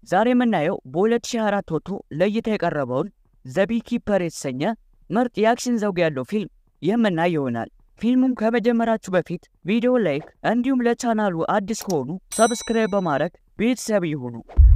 ዛሬ የምናየው በ2024 ወጥቶ ለእይታ የቀረበውን ዘ ቢኪፐር የተሰኘ ምርጥ የአክሽን ዘውግ ያለው ፊልም የምናይ ይሆናል። ፊልሙም ከመጀመራችሁ በፊት ቪዲዮ ላይክ እንዲሁም ለቻናሉ አዲስ ከሆኑ ሰብስክራይብ በማድረግ ቤተሰብ ይሁኑ።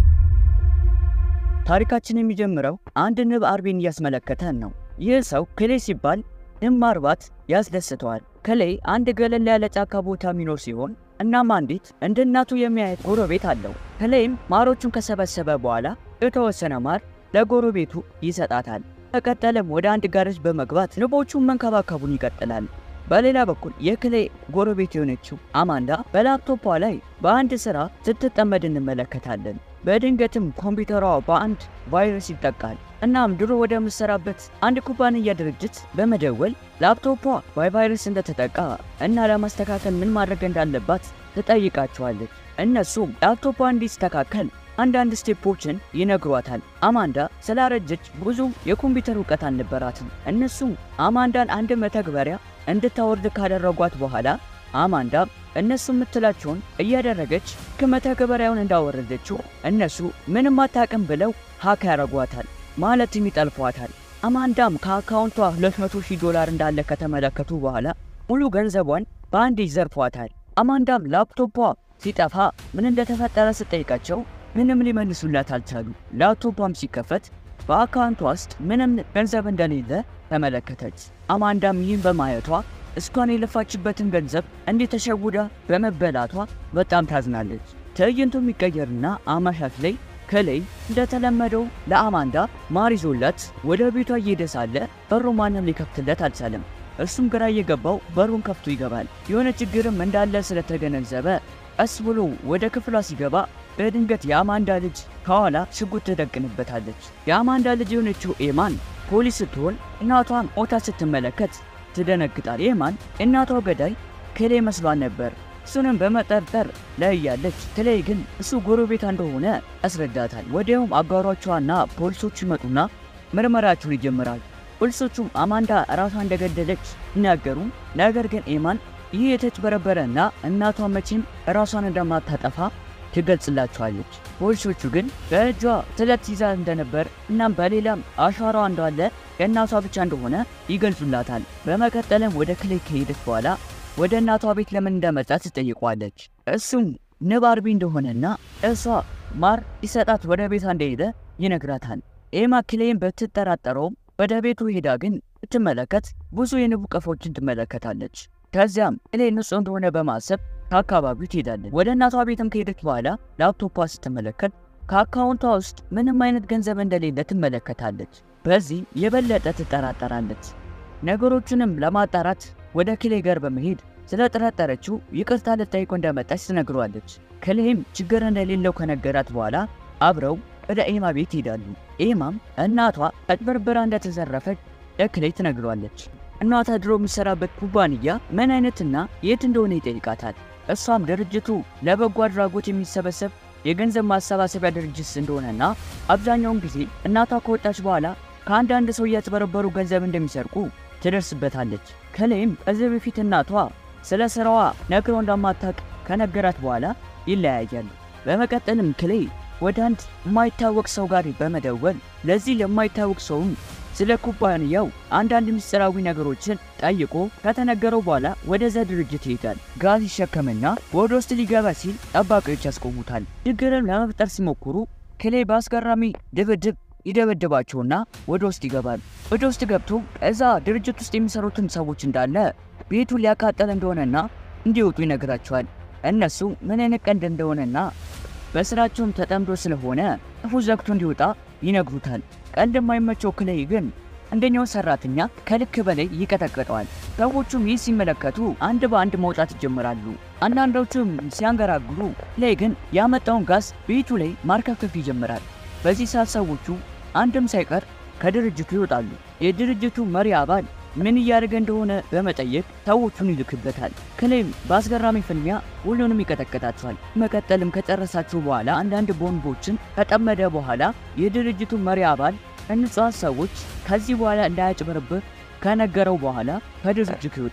ታሪካችን የሚጀምረው አንድ ንብ አርቢን እያስመለከተን ነው። ይህ ሰው ክሌ ሲባል ንብ ማርባት ያስደስተዋል። ክሌ አንድ ገለል ያለ ጫካ ቦታ የሚኖር ሲሆን እናም አንዲት እንደ እናቱ የሚያየት ጎረቤት አለው። ክሌም ማሮቹን ከሰበሰበ በኋላ የተወሰነ ማር ለጎረቤቱ ይሰጣታል። በቀጠለም ወደ አንድ ጋሬጅ በመግባት ንቦቹን መንከባከቡን ይቀጥላል። በሌላ በኩል የክሌ ጎረቤት የሆነችው አማንዳ በላፕቶፖ ላይ በአንድ ስራ ስትጠመድ እንመለከታለን። በድንገትም ኮምፒውተሯ በአንድ ቫይረስ ይጠቃል። እናም ድሮ ወደ ምሰራበት አንድ ኩባንያ ድርጅት በመደወል ላፕቶፖ በቫይረስ እንደተጠቃ እና ለማስተካከል ምን ማድረግ እንዳለባት ትጠይቃቸዋለች። እነሱም ላፕቶፖ እንዲስተካከል አንዳንድ ስቴፖችን ይነግሯታል። አማንዳ ስላረጀች ብዙ የኮምፒውተር እውቀት አልነበራትም። እነሱም አማንዳን አንድ መተግበሪያ እንድታወርድ ካደረጓት በኋላ አማንዳ እነሱ የምትላቸውን እያደረገች ከመተግበሪያውን እንዳወረደችው እነሱ ምንም አታውቅም ብለው ሀክ ያደርጓታል፣ ማለትም ይጠልፏታል። አማንዳም ከአካውንቷ 200 ሺህ ዶላር እንዳለ ከተመለከቱ በኋላ ሙሉ ገንዘቧን በአንድ ይዘርፏታል። አማንዳም ላፕቶፖ ሲጠፋ ምን እንደተፈጠረ ስጠይቃቸው ምንም ሊመልሱላት አልቻሉ። ላፕቶፖም ሲከፈት በአካውንቷ ውስጥ ምንም ገንዘብ እንደሌለ ተመለከተች። አማንዳም ይህን በማየቷ እስኳን የለፋችበትን ገንዘብ እንዴት ተሸውዳ በመበላቷ በጣም ታዝናለች። ትዕይንቱ የሚቀየርና አመሻሽ ላይ ከላይ እንደተለመደው ለአማንዳ ማር ይዞላት ወደ ቤቷ እየሄደ ሳለ በሩ ማንም ሊከፍትለት አልቻለም። እሱም ግራ እየገባው በሩን ከፍቶ ይገባል። የሆነ ችግርም እንዳለ ስለተገነዘበ ቀስ ብሎ ወደ ክፍሏ ሲገባ በድንገት የአማንዳ ልጅ ከኋላ ሽጉጥ ትደቅንበታለች። የአማንዳ ልጅ የሆነችው ኤማን ፖሊስ ስትሆን እናቷን ሞታ ስትመለከት ትደነግጣል። ኤማን እናቷ ገዳይ ክሌ መስሏን ነበር። እሱንም በመጠርጠር ላይ ያለች ክሌ ግን እሱ ጎረቤቷ እንደሆነ ያስረዳታል። ወዲያውም አጋሯቿና ፖሊሶቹ ይመጡና ምርመራቸውን ይጀምራል። ፖሊሶቹም አማንዳ ራሷ እንደገደለች ይናገሩ። ነገር ግን ኤማን ይህ የተጭበረበረና እናቷ መቼም ራሷን እንደማታጠፋ ትገልጽላቸዋለች። ፖሊሶቹ ግን በእጇ ስለት ይዛ እንደነበር እናም በሌላም አሻሯ እንዳለ የእናቷ ብቻ እንደሆነ ይገልጹላታል። በመቀጠልም ወደ ክሌ ከሄደች በኋላ ወደ እናቷ ቤት ለምን እንደመጣች ትጠይቋለች። እሱም ንብ አርቢ እንደሆነና እሷ ማር ሊሰጣት ወደ ቤቷ እንደሄደ ይነግራታል። ኤማ ክሌን ብትጠራጠረውም ወደ ቤቱ ሄዳ ግን ስትመለከት ብዙ የንቡ ቀፎችን ትመለከታለች። ከዚያም ክሌ ንጹህ እንደሆነ በማሰብ ከአካባቢው ትሄዳለች። ወደ እናቷ ቤትም ከሄደች በኋላ ላፕቶፓ ስትመለከት ከአካውንቷ ውስጥ ምንም አይነት ገንዘብ እንደሌለ ትመለከታለች። በዚህ የበለጠ ትጠራጠራለች። ነገሮቹንም ለማጣራት ወደ ክሌ ጋር በመሄድ ስለጠረጠረችው ይቅርታ ልጠይቆ እንደመጣች ትነግሯለች። ክሌም ችግር እንደሌለው ከነገራት በኋላ አብረው ወደ ኤማ ቤት ይሄዳሉ። ኤማም እናቷ አጭበርብራ እንደተዘረፈች ለክሌ ትነግሯለች። እናቷ ድሮ የሚሰራበት ኩባንያ ምን አይነትና የት እንደሆነ ይጠይቃታል። እሷም ድርጅቱ ለበጎ አድራጎት የሚሰበሰብ የገንዘብ ማሰባሰቢያ ድርጅት እንደሆነና አብዛኛውን ጊዜ እናቷ ከወጣች በኋላ ከአንዳንድ ሰው እያጭበረበሩ ገንዘብ እንደሚሰርቁ ትደርስበታለች። ከላይም ከዚህ በፊት እናቷ ስለ ስራዋ ነግረው እንደማታውቅ ከነገራት በኋላ ይለያያሉ። በመቀጠልም ክሌ ወደ አንድ የማይታወቅ ሰው ጋር በመደወል ለዚህ ለማይታወቅ ሰውም ስለ ኩባንያው አንዳንድ ምስጢራዊ ነገሮችን ጠይቆ ከተነገረው በኋላ ወደዛ ድርጅት ይሄዳል። ጋዝ ይሸከምና ወደ ውስጥ ሊገባ ሲል ጠባቂዎች ያስቆሙታል። ችግርን ለመፍጠር ሲሞክሩ ክሌ በአስገራሚ ድብድብ ይደበድባቸውና ወደ ውስጥ ይገባል። ወደ ውስጥ ገብቶ እዛ ድርጅት ውስጥ የሚሰሩትን ሰዎች እንዳለ ቤቱ ሊያቃጠል እንደሆነና እንዲወጡ ይነግራቸዋል። እነሱ ምን አይነት ቀንድ እንደሆነና በስራቸውም ተጠምዶ ስለሆነ ክፉ ዘግቶ እንዲወጣ ይነግሩታል። ቀንድ የማይመቸው ክሌ ግን አንደኛው ሰራተኛ ከልክ በላይ ይቀጠቅጠዋል። ሰዎቹም ይህ ሲመለከቱ አንድ በአንድ መውጣት ይጀምራሉ። አንዳንዶቹም ሲያንገራግሩ፣ ክሌ ግን ያመጣውን ጋዝ ቤቱ ላይ ማርከፍከፍ ይጀምራል። በዚህ ሰዓት ሰዎቹ አንድም ሳይቀር ከድርጅቱ ይወጣሉ። የድርጅቱ መሪ አባል ምን እያደረገ እንደሆነ በመጠየቅ ሰዎቹን ይልክበታል። ክሌም በአስገራሚ ፍልሚያ ሁሉንም ይቀጠቅጣቸዋል። መቀጠልም ከጨረሳቸው በኋላ አንዳንድ ቦምቦችን ከጠመደ በኋላ የድርጅቱ መሪ አባል ንጹሐን ሰዎች ከዚህ በኋላ እንዳያጭበረብር ከነገረው በኋላ ከድርጅቱ ይወጣል።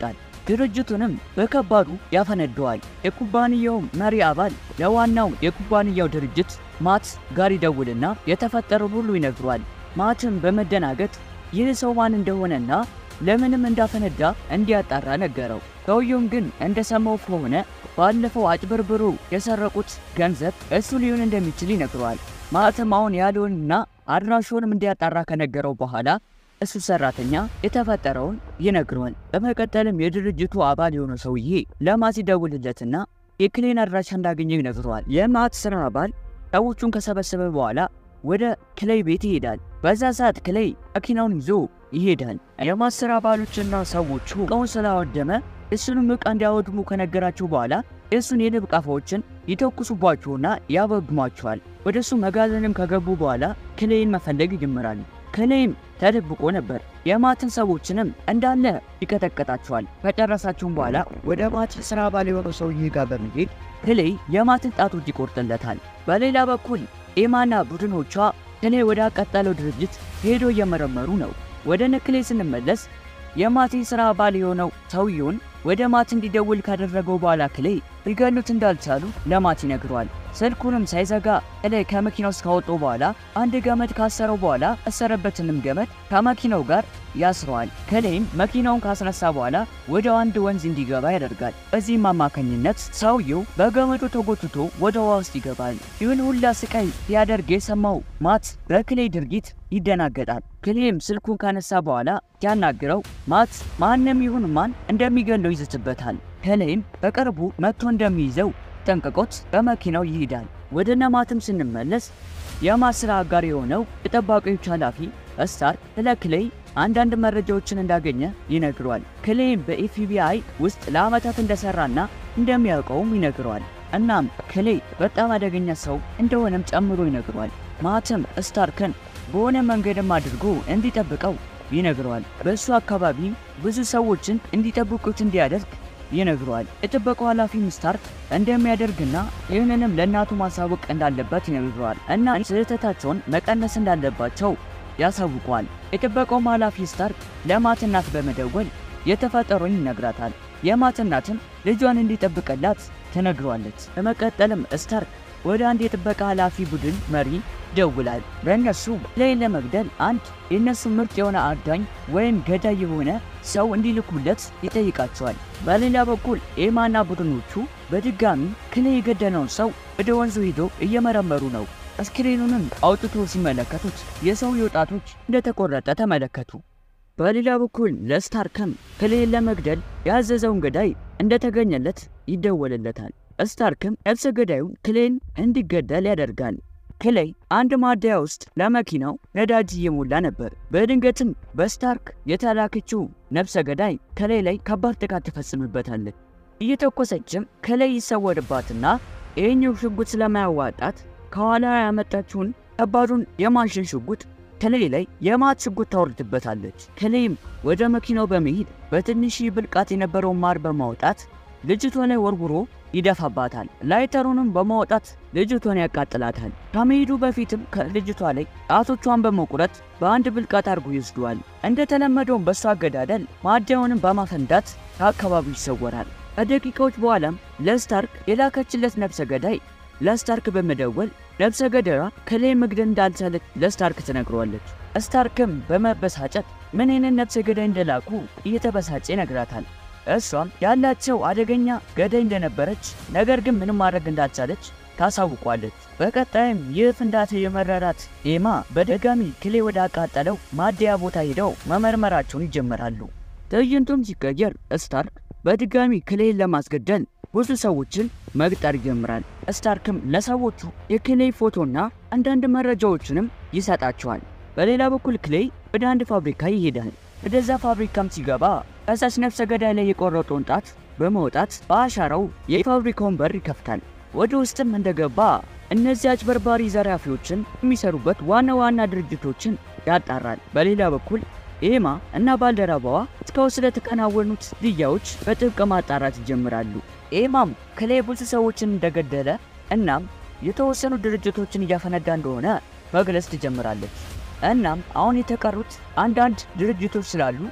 ድርጅቱንም በከባዱ ያፈነደዋል። የኩባንያው መሪ አባል ለዋናው የኩባንያው ድርጅት ማት ጋር ይደውልና የተፈጠረው ሁሉ ይነግሯል። ማትም በመደናገጥ ይህ ሰው ማን እንደሆነና ለምንም እንዳፈነዳ እንዲያጣራ ነገረው። ሰውየውም ግን እንደሰማው ከሆነ ባለፈው አጭበርብሮ የሰረቁት ገንዘብ እሱ ሊሆን እንደሚችል ይነግረዋል። ማለትም አሁን ያለውንና አድራሹንም እንዲያጣራ ከነገረው በኋላ እሱ ሰራተኛ የተፈጠረውን ይነግረዋል። በመቀጠልም የድርጅቱ አባል የሆነ ሰውዬ ለማት ይደውልለትና የክሌን አድራሻ እንዳገኘ ይነግረዋል። የማት ስራ አባል ሰዎቹን ከሰበሰበ በኋላ ወደ ክሌይ ቤት ይሄዳል። በዛ ሰዓት ክሌይ መኪናውን ይዞ ይሄዳል። የማት ስራ አባሎችና ሰዎቹ እቃውን ስላወደመ እሱንም ዕቃ እንዲያወድሙ ከነገራቸው በኋላ የእሱን የንብ ቀፎዎችን ይተኩሱባቸውና ያበግሟቸዋል። ወደ እሱ መጋዘንም ከገቡ በኋላ ክሌይን መፈለግ ይጀምራሉ። ክሌይም ተደብቆ ነበር። የማትን ሰዎችንም እንዳለ ይቀጠቀጣቸዋል። ከጨረሳቸውም በኋላ ወደ ማት ስራ አባል የሆነው ሰውዬ ጋር በመሄድ ክሌይ የማትን ጣቶች ይቆርጥለታል። በሌላ በኩል ኤማና ቡድኖቿ ክሌይ ወደ አቃጠለው ድርጅት ሄዶ እየመረመሩ ነው። ወደ ነክሌ ስንመለስ የማቲ ስራ አባል የሆነው ሰውየውን ወደ ማት እንዲደውል ካደረገው በኋላ ክሌይ ሊገሉት እንዳልቻሉ ለማት ይነግረዋል። ስልኩንም ሳይዘጋ ክሌይ ከመኪና ውስጥ ካወጡ በኋላ አንድ ገመድ ካሰረው በኋላ ያሰረበትንም ገመድ ከመኪናው ጋር ያስረዋል። ክሌይም መኪናውን ካስነሳ በኋላ ወደ አንድ ወንዝ እንዲገባ ያደርጋል። በዚህም አማካኝነት ሰውየው በገመዱ ተጎትቶ ወደ ውሃ ውስጥ ይገባል። ይህን ሁላ ስቃይ ሲያደርግ የሰማው ማት በክሌይ ድርጊት ይደናገጣል። ክሌይም ስልኩን ካነሳ በኋላ ሲያናግረው ማት ማንም ይሁን ማን እንደሚገለው ይዝትበታል። ክሌይም በቅርቡ መጥቶ እንደሚይዘው ጠንቅቆት በመኪናው ይሄዳል። ወደ ነማትም ስንመለስ የማት ስራ አጋር የሆነው የጠባቂዎች ኃላፊ ስታርክ ስለ ክሌይ አንዳንድ መረጃዎችን እንዳገኘ ይነግረዋል። ክሌይም በኤፍቢአይ ውስጥ ለዓመታት እንደሰራና እንደሚያውቀውም ይነግረዋል። እናም ክሌይ በጣም አደገኛ ሰው እንደሆነም ጨምሮ ይነግረዋል። ማትም ስታርክን በሆነ መንገድም አድርጎ እንዲጠብቀው ይነግረዋል። በእሱ አካባቢ ብዙ ሰዎችን እንዲጠብቁት እንዲያደርግ ይነግረዋል። የጥበቃው ኃላፊም ስታርክ እንደሚያደርግና ይህንንም ለእናቱ ማሳወቅ እንዳለበት ይነግረዋል እና ስህተታቸውን መቀነስ እንዳለባቸው ያሳውቀዋል። የጥበቃውም ኃላፊ ስታርክ ለማት እናት በመደወል የተፈጠረውን ይነግራታል። የማት እናትም ልጇን እንዲጠብቅላት ትነግረዋለች። በመቀጠልም ስታርክ ወደ አንድ የጥበቃ ኃላፊ ቡድን መሪ ይደውላል። በእነሱ ክሌይን ለመግደል አንድ የእነሱ ምርጥ የሆነ አዳኝ ወይም ገዳይ የሆነ ሰው እንዲልኩለት ይጠይቃቸዋል። በሌላ በኩል ኤማና ቡድኖቹ በድጋሚ ክሌይ የገደለውን ሰው ወደ ወንዙ ሂዶ እየመረመሩ ነው። አስክሬኑንም አውጥቶ ሲመለከቱት የሰውየው ጣቶች እንደተቆረጠ ተመለከቱ። በሌላ በኩል ለስታርክም ክሌይን ለመግደል ያዘዘውን ገዳይ እንደተገኘለት ይደወልለታል። ስታርክም ነፍሰ ገዳዩን ክሌይን እንዲገደል ያደርጋል። ክሌይ አንድ ማደያ ውስጥ ለመኪናው ነዳጅ እየሞላ ነበር። በድንገትም በስታርክ የተላከችው ነፍሰ ገዳይ ክሌይ ላይ ከባድ ጥቃት ትፈጽምበታለች። እየተኮሰችም ክሌይ ይሰወርባትና ይህኛው ሽጉጥ ስለማያዋጣት ከኋላ ያመጣችውን ከባዱን የማሽን ሽጉጥ ክሌይ ላይ የማት ሽጉጥ ታወርድበታለች። ክሌይም ወደ መኪናው በመሄድ በትንሽ ብልቃት የነበረውን ማር በማውጣት ልጅቷ ላይ ወርውሮ ይደፋባታል። ላይተሩንም በማውጣት ልጅቷን ያቃጥላታል። ከመሄዱ በፊትም ከልጅቷ ላይ ጣቶቿን በመቁረጥ በአንድ ብልቃጥ አድርጎ ይወስደዋል። እንደተለመደውም በሷ አገዳደል ማደያውንም በማፈንዳት ከአካባቢው ይሰወራል። ከደቂቃዎች በኋላም ለስታርክ የላከችለት ነፍሰ ገዳይ ለስታርክ በመደወል ነፍሰ ገዳይዋ ክሌይ መግደል እንዳልቻለች ለስታርክ ትነግረዋለች። ስታርክም በመበሳጨት ምን አይነት ነፍሰ ገዳይ እንደላኩ እየተበሳጨ ይነግራታል። እሷም ያላቸው አደገኛ ገዳይ እንደነበረች ነገር ግን ምንም ማድረግ እንዳልቻለች ታሳውቋለች። በቀጣይም ይህ ፍንዳታ የመረራት ኤማ በድጋሚ ክሌይ ወደ አቃጠለው ማደያ ቦታ ሄደው መመርመራቸውን ይጀምራሉ። ትዕይንቱም ሲቀየር ስታርክ በድጋሚ ክሌይን ለማስገደል ብዙ ሰዎችን መቅጠር ይጀምራል። ስታርክም ለሰዎቹ የክሌይ ፎቶና አንዳንድ መረጃዎችንም ይሰጣቸዋል። በሌላ በኩል ክሌይ ወደ አንድ ፋብሪካ ይሄዳል። ወደዛ ፋብሪካም ሲገባ ከሳሽ ነፍሰ ገዳይ ላይ የቆረጠውን ጣት በመውጣት በአሻራው የፋብሪካውን በር ይከፍታል። ወደ ውስጥም እንደገባ እነዚህ አጭበርባሪ ዘራፊዎችን የሚሰሩበት ዋና ዋና ድርጅቶችን ያጣራል። በሌላ በኩል ኤማ እና ባልደረባዋ እስካሁን ስለተከናወኑት ግድያዎች በጥብቅ ማጣራት ይጀምራሉ። ኤማም ክሌይ ብዙ ሰዎችን እንደገደለ እናም የተወሰኑ ድርጅቶችን እያፈነዳ እንደሆነ መግለጽ ትጀምራለች። እናም አሁን የተቀሩት አንዳንድ ድርጅቶች ስላሉ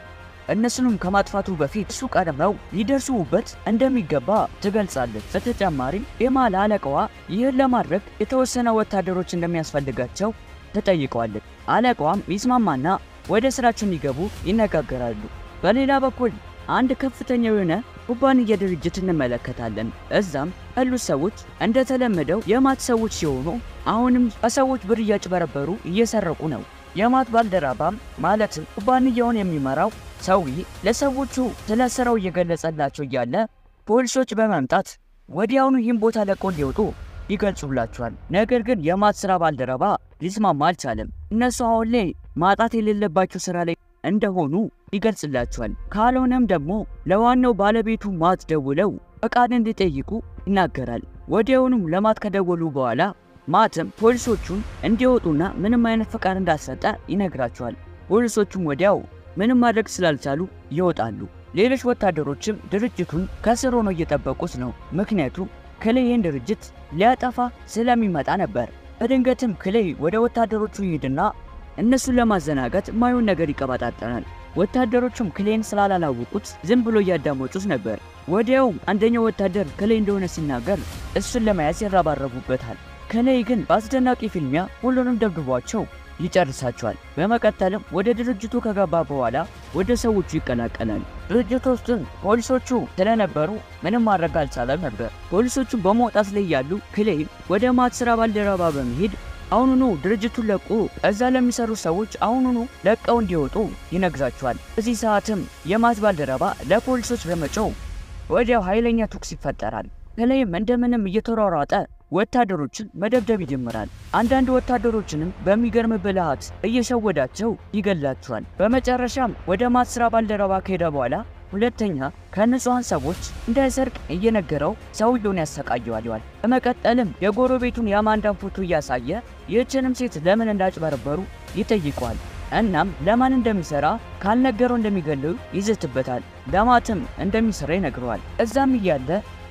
እነሱንም ከማጥፋቱ በፊት እሱ ቀድመው ሊደርሱበት እንደሚገባ ትገልጻለች። በተጨማሪም ኤማ ለአለቃዋ ይህን ለማድረግ የተወሰነ ወታደሮች እንደሚያስፈልጋቸው ትጠይቀዋለች። አለቃዋም ይስማማና ወደ ስራቸው እንዲገቡ ይነጋገራሉ። በሌላ በኩል አንድ ከፍተኛ የሆነ ኩባንያ ድርጅት እንመለከታለን። እዛም ያሉት ሰዎች እንደተለመደው የማት ሰዎች ሲሆኑ አሁንም ከሰዎች ብር እያጭበረበሩ እየሰረቁ ነው። የማት ባልደረባም ማለትም ኩባንያውን የሚመራው ሰውዬ ለሰዎቹ ስለ ስራው እየገለጸላቸው እያለ ፖሊሶች በመምጣት ወዲያውኑ ይህን ቦታ ለቆ እንዲወጡ ይገልጹላቸዋል። ነገር ግን የማት ስራ ባልደረባ ሊስማማ አልቻለም። እነሱ አሁን ላይ ማጣት የሌለባቸው ስራ ላይ እንደሆኑ ይገልጽላቸዋል። ካልሆነም ደግሞ ለዋናው ባለቤቱ ማት ደውለው ፈቃድ እንዲጠይቁ ይናገራል። ወዲያውኑም ለማት ከደወሉ በኋላ ማትም ፖሊሶቹን እንዲወጡና ምንም አይነት ፈቃድ እንዳልሰጠ ይነግራቸዋል። ፖሊሶቹም ወዲያው ምንም ማድረግ ስላልቻሉ ይወጣሉ። ሌሎች ወታደሮችም ድርጅቱን ከስር ሆነው እየጠበቁት ነው። ምክንያቱም ክሌይ ይህን ድርጅት ሊያጠፋ ስለሚመጣ ነበር። በድንገትም ክሌይ ወደ ወታደሮቹ ይሄድና እነሱን ለማዘናጋት ማየውን ነገር ይቀባጣጠናል። ወታደሮቹም ክሌይን ስላላላወቁት ዝም ብሎ እያዳመጡት ነበር። ወዲያውም አንደኛው ወታደር ክሌይ እንደሆነ ሲናገር እሱን ለመያዝ ይረባረቡበታል። ክሌይ ግን በአስደናቂ ፊልሚያ ሁሉንም ደብድቧቸው ይጨርሳቸዋል። በመቀጠልም ወደ ድርጅቱ ከገባ በኋላ ወደ ሰዎቹ ይቀላቀላል። ድርጅቱ ውስጥም ፖሊሶቹ ስለነበሩ ምንም ማድረግ አልቻለም ነበር። ፖሊሶቹ በመውጣት ላይ ያሉ ክሌይም ወደ ማት ስራ ባልደረባ በመሄድ አሁኑኑ ድርጅቱን ለቁ እዛ ለሚሰሩ ሰዎች አሁኑኑ ለቀው እንዲወጡ ይነግራቸዋል። በዚህ ሰዓትም የማት ባልደረባ ለፖሊሶች በመጮው ወዲያው ኃይለኛ ተኩስ ይፈጠራል። ክሌይም እንደምንም እየተሯሯጠ ወታደሮችን መደብደብ ይጀምራል። አንዳንድ ወታደሮችንም በሚገርም ብልሃት እየሸወዳቸው ይገላቸዋል። በመጨረሻም ወደ ማት ስራ ባልደረባ ከሄደ በኋላ ሁለተኛ ከንጹሐን ሰዎች እንዳይሰርቅ እየነገረው ሰውየውን ያሰቃየዋል። በመቀጠልም የጎረቤቱን የአማንዳን ፎቶ እያሳየ ይህችንም ሴት ለምን እንዳጭበረበሩ ይጠይቀዋል። እናም ለማን እንደሚሰራ ካልነገረው እንደሚገለው ይዝትበታል። ለማትም እንደሚሰራ ይነግረዋል። እዛም እያለ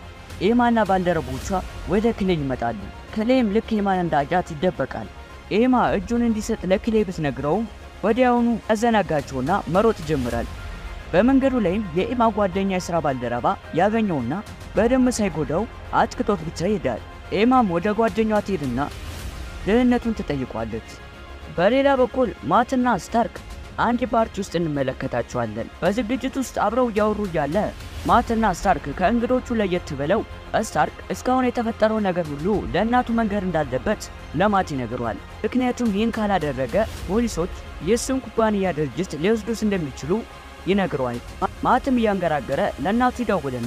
ኤማና ባልደረቦቿ ወደ ክሌይ ይመጣሉ። ክሌይም ልክ ኤማን እንዳያት ይደበቃል። ኤማ እጁን እንዲሰጥ ለክሌይ ብትነግረውም ወዲያውኑ ያዘናጋቸውና መሮጥ ይጀምራል። በመንገዱ ላይም የኤማ ጓደኛ የሥራ ባልደረባ ያገኘውና በደንብ ሳይጎዳው አጥቅቶት ብቻ ይሄዳል። ኤማም ወደ ጓደኛዋ ትሄድና ደህንነቱን ትጠይቋለች። በሌላ በኩል ማትና ስታርክ አንድ ፓርቲ ውስጥ እንመለከታቸዋለን። በዝግጅት ውስጥ አብረው እያወሩ እያለ ማትና ስታርክ ከእንግዶቹ ለየት ብለው ስታርክ እስካሁን የተፈጠረው ነገር ሁሉ ለእናቱ መንገር እንዳለበት ለማት ይነግሯል። ምክንያቱም ይህን ካላደረገ ፖሊሶች የእሱን ኩባንያ ድርጅት ሊወስዱት እንደሚችሉ ይነግረዋል። ማትም እያንገራገረ ለእናቱ ይደውልና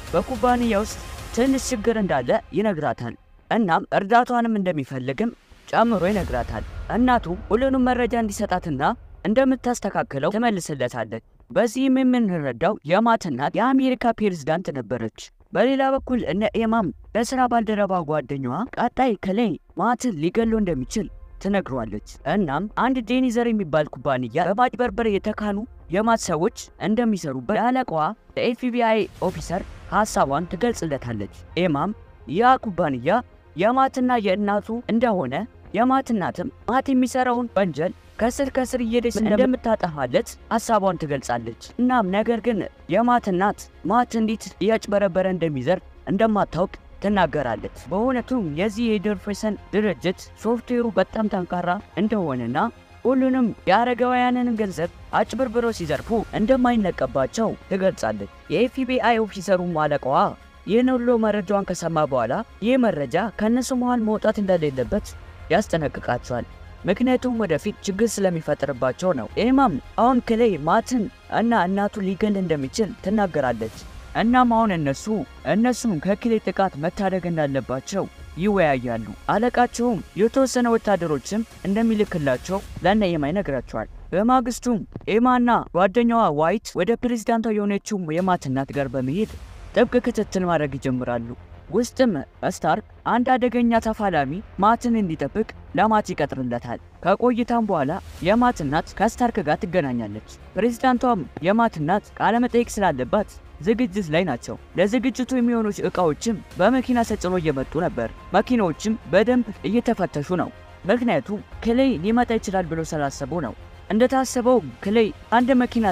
በኩባንያ ውስጥ ትንሽ ችግር እንዳለ ይነግራታል። እናም እርዳቷንም እንደሚፈልግም ጨምሮ ይነግራታል። እናቱ ሁሉንም መረጃ እንዲሰጣትና እንደምታስተካክለው ትመልስለታለች። በዚህም የምንረዳው የማት እናት የአሜሪካ ፕሬዝዳንት ነበረች። በሌላ በኩል እነ ኤማም ለስራ ባልደረባ ጓደኛዋ ቀጣይ ክሌይ ማትን ሊገለው እንደሚችል ትነግሯለች። እናም አንድ ዴኒዘር የሚባል ኩባንያ በማጭበርበር የተካኑ የማት ሰዎች እንደሚሰሩበት ለአለቃዋ ለኤፍቢአይ ኦፊሰር ሀሳቧን ትገልጽለታለች። ኤማም ያ ኩባንያ የማትና የእናቱ እንደሆነ የማት እናትም ማት የሚሰራውን ወንጀል ከስር ከስር እየሄደች እንደምታጠፋለት ሀሳቧን ትገልጻለች። እናም ነገር ግን የማት እናት ማት እንዴት እያጭበረበረ እንደሚዘር እንደማታውቅ ትናገራለች። በእውነቱም የዚህ የዶርፌሰን ድርጅት ሶፍትዌሩ በጣም ጠንካራ እንደሆነና ሁሉንም የአረጋውያንን ገንዘብ አጭበርብረው ሲዘርፉ እንደማይነቀባቸው ትገልጻለች። የኤፍቢአይ ኦፊሰሩም አለቃዋ ይህን ሁሉ መረጃዋን ከሰማ በኋላ ይህ መረጃ ከእነሱ መሃል መውጣት እንደሌለበት ያስጠነቅቃቸዋል። ምክንያቱም ወደፊት ችግር ስለሚፈጥርባቸው ነው። ኤማም አሁን ክሌይ ማትን እና እናቱ ሊገል እንደሚችል ትናገራለች። እናም አሁን እነሱ እነሱም ከክሌይ ጥቃት መታደግ እንዳለባቸው ይወያያሉ። አለቃቸውም የተወሰነ ወታደሮችም እንደሚልክላቸው ለእነ ኤማ ይነግራቸዋል። በማግስቱም ኤማና ጓደኛዋ ዋይት ወደ ፕሬዝዳንቷ የሆነችው የማት እናት ጋር በመሄድ ጥብቅ ክትትል ማድረግ ይጀምራሉ። ውስጥም ስታርክ አንድ አደገኛ ተፋላሚ ማትን እንዲጠብቅ ለማት ይቀጥርለታል። ከቆይታም በኋላ የማት እናት ከስታርክ ጋር ትገናኛለች። ፕሬዝዳንቷም የማት እናት ቃለመጠይቅ ስላለባት ዝግጅት ላይ ናቸው። ለዝግጅቱ የሚሆኑ እቃዎችም በመኪና ተጭኖ እየመጡ ነበር። መኪናዎችም በደንብ እየተፈተሹ ነው። ምክንያቱም ክሌይ ሊመጣ ይችላል ብሎ ስላሰቡ ነው። እንደታሰበው ክሌይ አንድ መኪና ስር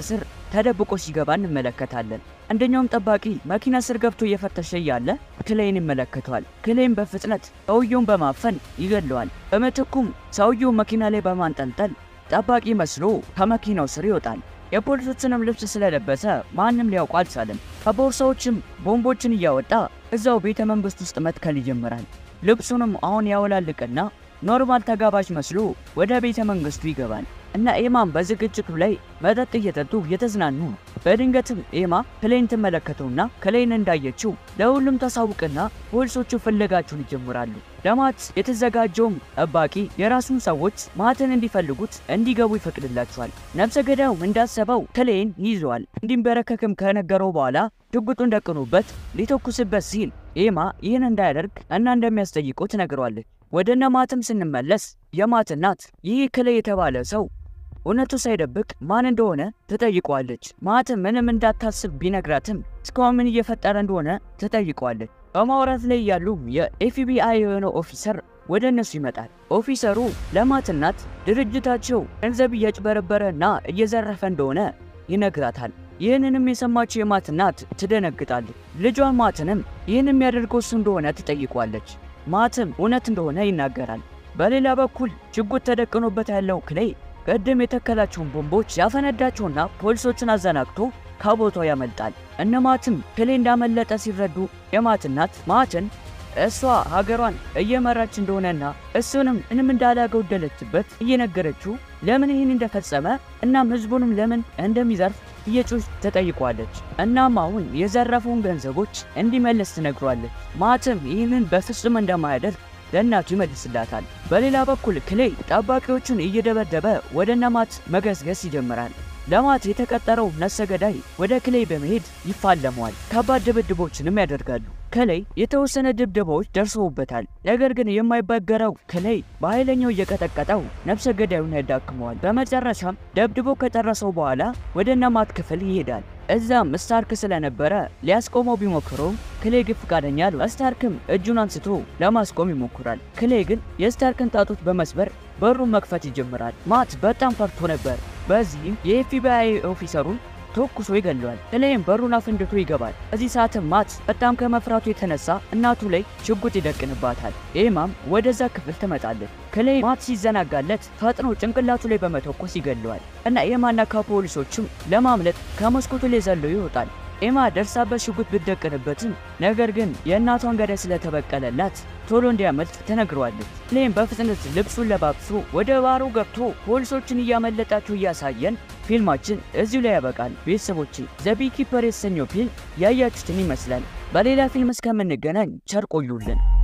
ተደብቆ ሲገባ እንመለከታለን። አንደኛውም ጠባቂ መኪና ስር ገብቶ እየፈተሸ እያለ ክሌይን ይመለከተዋል። ክሌይን በፍጥነት ሰውየውን በማፈን ይገለዋል። በምትኩም ሰውየው መኪና ላይ በማንጠልጠል ጠባቂ መስሎ ከመኪናው ስር ይወጣል። የፖሊሶችንም ልብስ ስለለበሰ ማንም ሊያውቁ አልቻለም። ከቦርሳዎችም ቦምቦችን እያወጣ እዛው ቤተ መንግስት ውስጥ መትከል ይጀምራል። ልብሱንም አሁን ያወላልቅና ኖርማል ተጋባዥ መስሎ ወደ ቤተ መንግስቱ ይገባል እና ኤማም በዝግጅቱ ላይ መጠጥ እየጠጡ እየተዝናኑ ነው። በድንገትም ኤማ ክሌይን ትመለከተውና ክሌይን እንዳየችው ለሁሉም ታሳውቅና ፖሊሶቹ ፍለጋቸውን ይጀምራሉ። ለማት የተዘጋጀውም ጠባቂ የራሱን ሰዎች ማትን እንዲፈልጉት እንዲገቡ ይፈቅድላቸዋል። ነፍሰ ገዳዩም እንዳሰበው ክሌይን ይዘዋል። እንዲንበረከክም ከነገረው በኋላ ሽጉጡን ደቅኖበት ሊተኩስበት ሲል ኤማ ይህን እንዳያደርግ እና እንደሚያስጠይቀው ትነግረዋለች። ወደ እነ ማትም ስንመለስ የማት እናት ይህ ክሌይ የተባለ ሰው እውነቱ ሳይደብቅ ማን እንደሆነ ትጠይቀዋለች። ማትም ምንም እንዳታስብ ቢነግራትም እስካሁን ምን እየፈጠረ እንደሆነ ትጠይቀዋለች። በማውራት ላይ ያሉ የኤፍቢአይ የሆነው ኦፊሰር ወደ እነሱ ይመጣል። ኦፊሰሩ ለማት እናት ድርጅታቸው ገንዘብ እያጭበረበረ እና እየዘረፈ እንደሆነ ይነግራታል። ይህንንም የሰማችው የማት እናት ትደነግጣለች። ልጇን ማትንም ይህን የሚያደርገው እሱ እንደሆነ ትጠይቋለች። ማትም እውነት እንደሆነ ይናገራል። በሌላ በኩል ሽጉጥ ተደቅኖበት ያለው ክሌይ ቅድም የተከላቸውን ቦምቦች ያፈነዳቸውና ፖሊሶችን አዘናግቶ ከቦታው ያመልጣል። እነ ማትም ክሌይ እንዳመለጠ ሲረዱ የማት እናት ማትን እሷ ሀገሯን እየመራች እንደሆነና እሱንም ምንም እንዳላጎደለችበት እየነገረችው ለምን ይህን እንደፈጸመ እናም ህዝቡንም ለምን እንደሚዘርፍ እየጮች ተጠይቋለች። እናም አሁን የዘረፈውን ገንዘቦች እንዲመለስ ትነግሯለች። ማትም ይህንን በፍጹም እንደማያደርግ ለእናቱ ይመልስላታል። በሌላ በኩል ክሌይ ጠባቂዎቹን እየደበደበ ወደ እነማት መገስገስ ይጀምራል። ለማት የተቀጠረው ነፍሰ ገዳይ ወደ ክሌይ በመሄድ ይፋለመዋል። ከባድ ድብድቦችንም ያደርጋሉ። ክሌይ የተወሰነ ድብደባዎች ደርሰውበታል። ነገር ግን የማይበገረው ክሌይ በኃይለኛው እየቀጠቀጠው ነፍሰ ገዳዩን ያዳክመዋል። በመጨረሻም ደብድቦ ከጨረሰው በኋላ ወደ እነማት ክፍል ይሄዳል። እዛም ስታርክ ስለነበረ ሊያስቆመው ቢሞክረውም ክሌይ ግን ፈቃደኛ አሉ። ስታርክም እጁን አንስቶ ለማስቆም ይሞክራል። ክሌይ ግን የስታርክን ጣቶች በመስበር በሩን መክፈት ይጀምራል። ማት በጣም ፈርቶ ነበር። በዚህም የኤፍቢአይ ኦፊሰሩን ተኩሶ ይገለዋል። ክሌይም በሩን አፍንድቶ ይገባል። በዚህ ሰዓትም ማት በጣም ከመፍራቱ የተነሳ እናቱ ላይ ሽጉጥ ይደቅንባታል። ኤማም ወደዛ ክፍል ትመጣለች። ክሌይ ማት ሲዘናጋለት ፈጥኖ ጭንቅላቱ ላይ በመተኮስ ይገለዋል እና ኤማና ከፖሊሶችም ለማምለጥ ከመስኮቱ ላይ ዘሎ ይወጣል። ኤማ ደርሳበት ሽጉጥ ብትደቅንበትም ነገር ግን የእናቷን ገዳይ ስለተበቀለላት ቶሎ እንዲያመልጥ ተነግሯለች። ክሌይም በፍጥነት ልብሱን ለባብሶ ወደ ባሩ ገብቶ ፖሊሶችን እያመለጣቸው እያሳየን ፊልማችን እዚሁ ላይ ያበቃል። ቤተሰቦቼ ዘ ቢኪፐር የተሰኘው ፊልም ያያችሁትን ይመስላል። በሌላ ፊልም እስከምንገናኝ ቸር ቆዩልን።